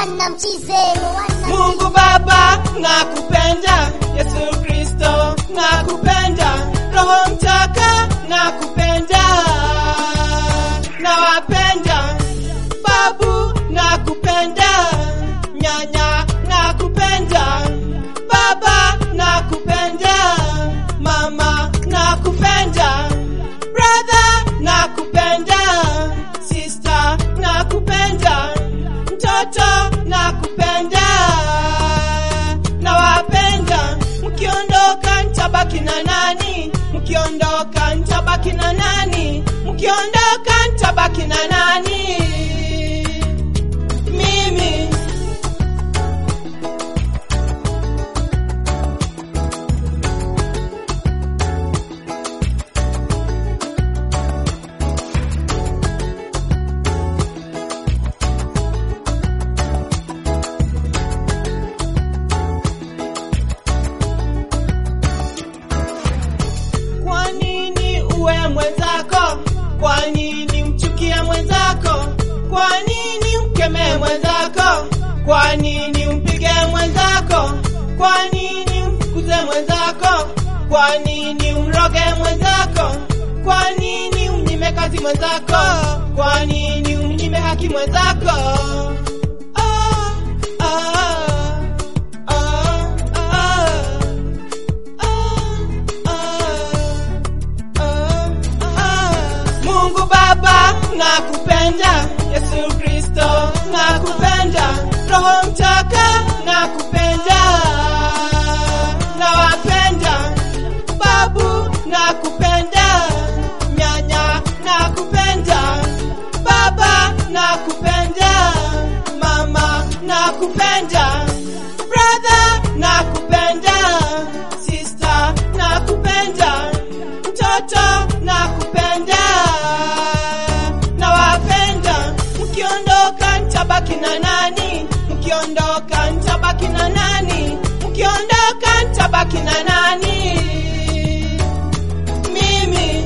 Moana mchize, Moana Mungu Baba nakupenda, Yesu Kristo nakupenda, Roho Mtaka nakupenda, nawapenda babu nakupenda, nyanya nakupenda, baba nakupenda, mama nakupenda, brother nakupenda, sister nakupenda, mtoto nakupenda, nawapenda. Mkiondoka ntabaki na nani? Mkiondoka ntabaki na nani? Mkiondoka ntabaki na nani? Mimi Kwa nini uwe mwenzako? Kwa nini mchukie mwenzako? Kwa nini mkemee mwenzako? Kwa nini mpige mwenzako? Kwa nini mfukuze mwenzako? Kwa nini umroge mwenzako? Kwa nini umnyime kazi mwenzako? Kwa nini umnyime haki mwenzako? Ah, ah, ah, ah. Mungu Baba nakupenda, Yesu Kristo nakupenda, Roho Mtaka nakupenda, nawapenda babu nakupenda, nyanya nakupenda, baba nakupenda, mama nakupenda, brother nakupenda, sister nakupenda, mtoto nakupenda, nawapenda. Mkiondoka ntabaki na nani? Mkiondoka ntabaki na nani? Mkiondoka ntabaki na nani? Mimi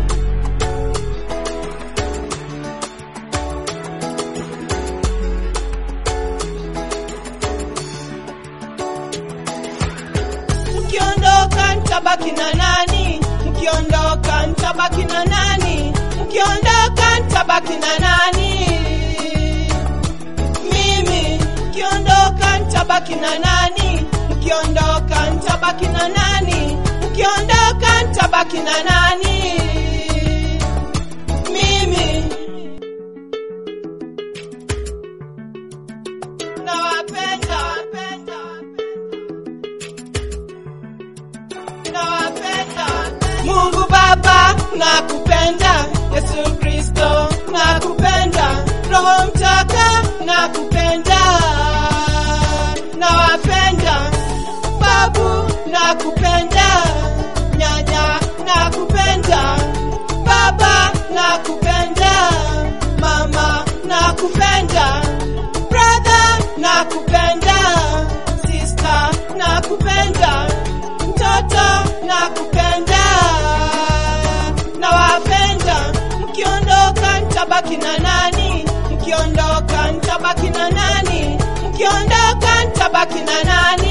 Mkiondoka ntabaki na nani? Mkiondoka ntabaki na nani? Mkiondoka ntabaki na nani? Mimi mkiondoka ntabaki na nani? Mkiondoka ntabaki na nani? Mkiondoka ntabaki na nani? Mimi nawapenda, nawapenda. nawapenda. Mungu Baba nakupenda, Yesu Kristo nakupenda, Roho Mtaka nakupenda, nawapenda babu nakupenda, nyanya nakupenda, baba nakupenda, mama nakupenda, brother nakupenda, sister nakupenda, mtoto nakupenda, nawapenda. Mkiondoka ntabaki na nani? Mkiondoka ntabaki na nani? Mkiondoka ntabaki na nani?